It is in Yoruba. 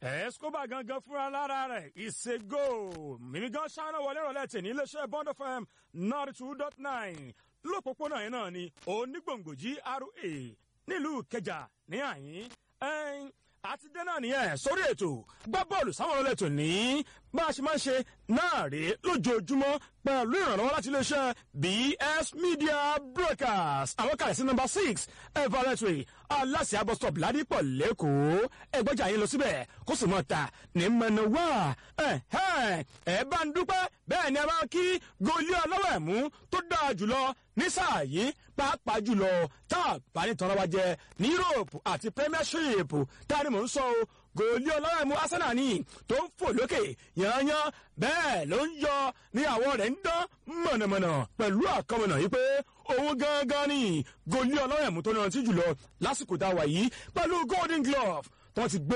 escobar gangan fúnra lára rẹ̀ ìṣègò mímí gan ṣáná wọlé ìrọ̀lẹ́ tẹ̀ ní iléeṣẹ́ bond fm ninety two dot nine lópòpónà yẹn náà ni onígbòǹgbò gra nílùú kẹjà ní àyín ẹ̀yìn àti dé náà nìyẹn sórí ètò gbá bọ́ọ̀lù sáwọn ọlọ́lẹ̀tò ní bá a ṣe máa ń ṣe náà rèé lójoojúmọ́ pẹ̀lú ìrànlọ́wọ́ láti iléeṣẹ́ bs media broadcast àwọn kàlẹ́ sí nọmba six everettry aláṣẹ abọ́sítọ̀pù ládìpọ̀ lẹ́kọ̀ọ́ ẹgbẹ́jà yín lọ síbẹ̀ kó sì mọ̀ ta ní mẹ́nuwá ẹ bá ń dúpẹ́ bẹ́ẹ̀ ni ẹ bá ń kí goli ọlọ́wọ́ ẹ̀mú tó dáa jùlọ ní sáà yìí pàápàá jùlọ tá a bá ní tọ́ra wa jẹ ní europe àti premiership tá a ní mò ń sọ o gòlí ọlọ́rẹ̀mú arsenal ní tó ń fò lókè yanyan bẹ́ẹ̀ ló ń yọ ní àwọ̀ rẹ̀ ń dán mọ̀nàmọ̀nà pẹ̀lú àkọmọ̀nà yìí pé òun gangan ní gòlí ọlọ́rẹ̀mú tó náà ti jùlọ lásìkò tá a wà yìí pẹ̀lú golden glove tó ti gbé.